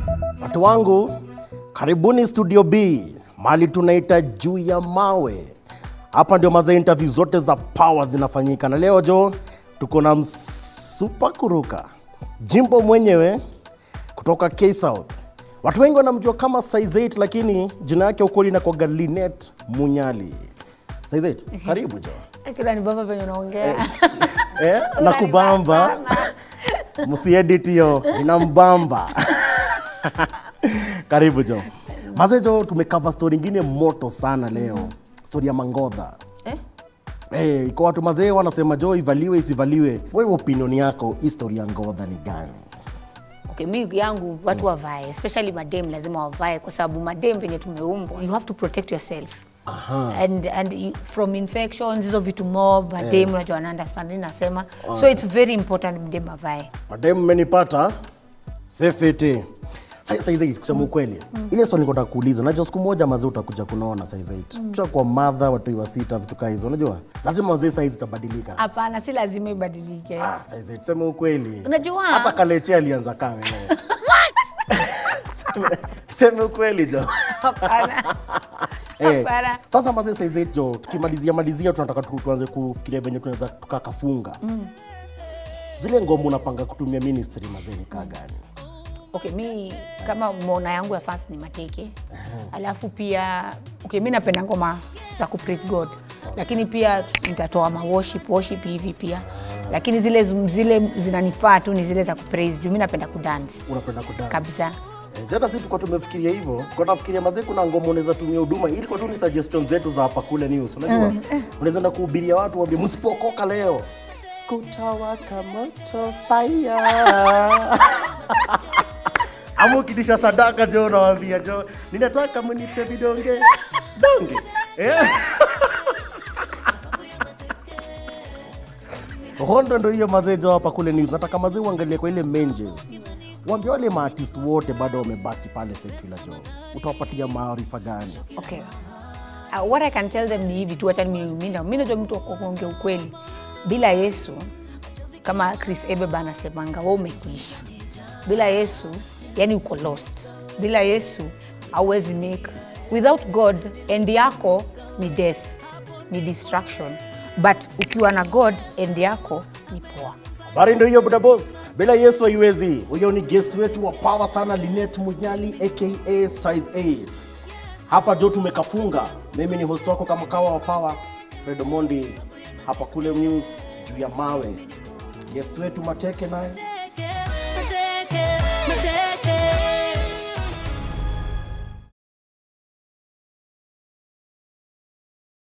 Watu wangu, karibuni Studio B, mali tunaita juu ya mawe. Hapa ndio maza interview zote za power zinafanyika, na leo jo tuko na msupa kuruka Jimbo mwenyewe kutoka K South. Watu wengi wanamjua kama Size 8 lakini jina yake ukweli inakuwa Linet Munyali. Size 8, karibu jo. Kila ni baba venye unaongea. Eh, na kubamba msiedit hiyo inambamba karibu jo maze jo tumekava story ingine moto sana leo story ya mangodha Eh? Hey, kwa watu mazee wanasema jo ivaliwe isivaliwe wewe opinion yako hii story ya ngodha ni gani Okay, mi yangu watu wavae, especially madem lazima wavae kwa sababu madem venye tumeumbwa, you have to protect yourself. Aha. And, and you, from infections hizo vitu mob madem unajua wana understand nini nasema so it's very important mdem avae madem mmenipata sefete saizi kusema ukweli ile swali niko nataka kuuliza najua siku moja mazee utakuja kunaona saizi mm. kwa madha watu wa sita vitu kaa hizo unajua lazima wazee saizi itabadilika hapana si lazima ibadilike Ah, saizi tuseme ukweli Unajua- hata kaleche alianza kaa wewe Seme- seme ukweli jo hapana Eh, hapana sasa mazee saizi jo tukimalizia malizia tunataka tu- tuanze kufikiria venye tunaweza tukakafunga zile ngoma unapanga kutumia ministry mazee ni kaa gani okay mi kama mona yangu ya fans ni mateke alafu pia okay mi napenda ngoma za ku praise god lakini pia nitatoa ma worship worship hivi pia lakini zile zile zinanifaa tu ni zile za ku praise juu mi napenda kudance unapenda kudance kabisa Eh, jana sisi tulikuwa tumefikiria hivyo, kwa nafikiria mazee, kuna ngoma unaweza tumia huduma, ili kwa tu ni suggestion zetu za hapa kule news, unajua unaweza enda kuhubiria watu waambie msipokoka leo kutawaka moto fire ama ukitisha sadaka jo, unawaambia jo, ninataka mnipe vidonge donge eh? Hondo ndo hiyo mazee jo hapa kule news. Nataka mazee uangalie kwa ile menjes. Waambie wale maartist wote bado wamebaki pale secular jo. Utawapatia maarifa gani? okay uh, what i can tell them ni hivi tu acha mimi mimi mi najua mtu wa kuongea ukweli bila yesu kama chris ebeba anasemanga we umekuisha bila yesu yani uko lost bila yesu hauwezi make without god end yako ni death ni destruction but ukiwa na god end yako ni poa Habari ndio hiyo buda boss. Bila Yesu haiwezi. Huyo ni guest wetu wa power sana Linet Munyali aka Size 8. Hapa jo tumekafunga. Mimi ni host wako kama kawa wa power Fred Omondi hapa kule news juu ya mawe. Guest wetu Mateke naye